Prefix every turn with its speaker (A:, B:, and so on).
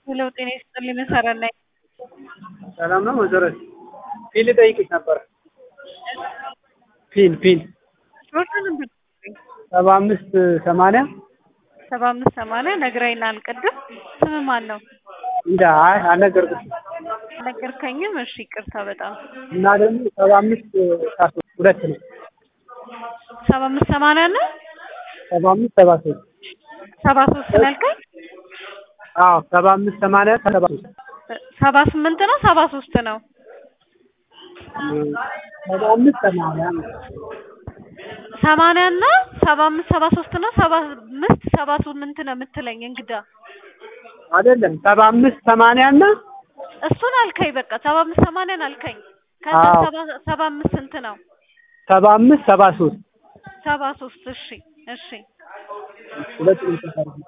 A: ሄሎ ጤና ይስጥልኝ መሰረት ነኝ።
B: ሰላም ነው መሰረት? ፊል ልጠይቅሽ ነበር። ፊል ፊል ሰባ አምስት ሰማንያ
A: ሰባ አምስት ሰማንያ ነግረኸኛል ቅድም። ስም ማን ነው?
B: እንደ አይ አልነገርኩሽም።
A: አልነገርከኝም። እሺ ይቅርታ በጣም
B: እና ደግሞ ሰባ አምስት ሰዓት ሁለት ነው።
A: ሰባ አምስት ሰማንያ እና
B: ሰባ አምስት ሰባ ሶስት
A: ሰባ ሶስት ነው ያልከኝ?
B: አዎ ሰባ አምስት ሰማንያ ሰባ ሶስት
A: ሰባ ስምንት ነው ሰባ ሶስት ነው?
B: ሰባ አምስት ሰማንያ ነው።
A: ሰማንያ እና ሰባ አምስት ሰባ ሶስት ነው ሰባ አምስት ሰባ ስምንት ነው የምትለኝ እንግዳ
B: አይደለም ሰባ አምስት ሰማንያ እና
A: እሱን አልከኝ። በቃ ሰባ አምስት ሰማንያን አልከኝ። ከዛ
B: አዎ።
A: ሰባ ሰባ አምስት ስንት ነው?
B: ሰባ አምስት ሰባ ሶስት
A: ሰባ ሶስት እሺ እሺ
B: ሁለት ነው የተሰራው።